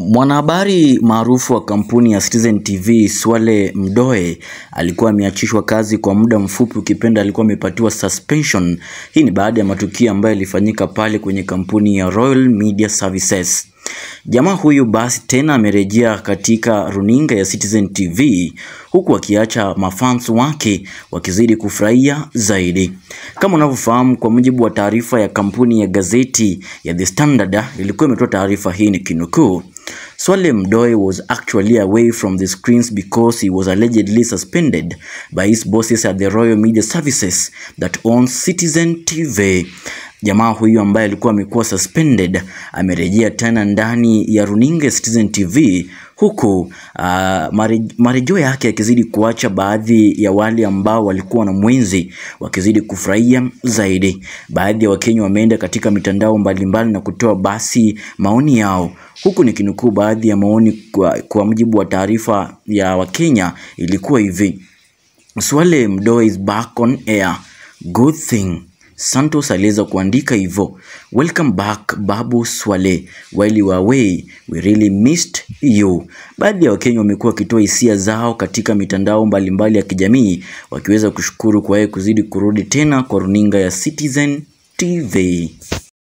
Mwanahabari maarufu wa kampuni ya Citizen TV Swale Mdoe alikuwa ameachishwa kazi kwa muda mfupi, ukipenda alikuwa amepatiwa suspension. Hii ni baada ya matukio ambayo yalifanyika pale kwenye kampuni ya Royal Media Services. Jamaa huyu basi tena amerejea katika runinga ya Citizen TV huku akiacha mafans wake wakizidi kufurahia zaidi. Kama unavyofahamu, kwa mujibu wa taarifa ya kampuni ya gazeti ya The Standard ilikuwa imetoa taarifa hii ni kinukuu Swale Mdoe was actually away from the screens because he was allegedly suspended by his bosses at the Royal Media Services that owns Citizen TV. Jamaa huyu ambaye alikuwa amekuwa suspended amerejea tena ndani ya runinga ya Citizen TV huku uh, marejeo yake yakizidi kuacha baadhi ya wale ambao walikuwa na mwenzi wakizidi kufurahia zaidi. Baadhi ya Wakenya wameenda katika mitandao mbalimbali na kutoa basi maoni yao, huku nikinukuu baadhi ya maoni kwa, kwa mujibu wa taarifa ya Wakenya ilikuwa hivi: Swale Mdoe is back on air, good thing Santos aliweza kuandika hivyo, welcome back Babu Swale, while you were away we really missed you. Baadhi ya Wakenya wamekuwa wakitoa hisia zao katika mitandao mbalimbali mbali ya kijamii wakiweza kushukuru kwa yeye kuzidi kurudi tena kwa runinga ya Citizen TV.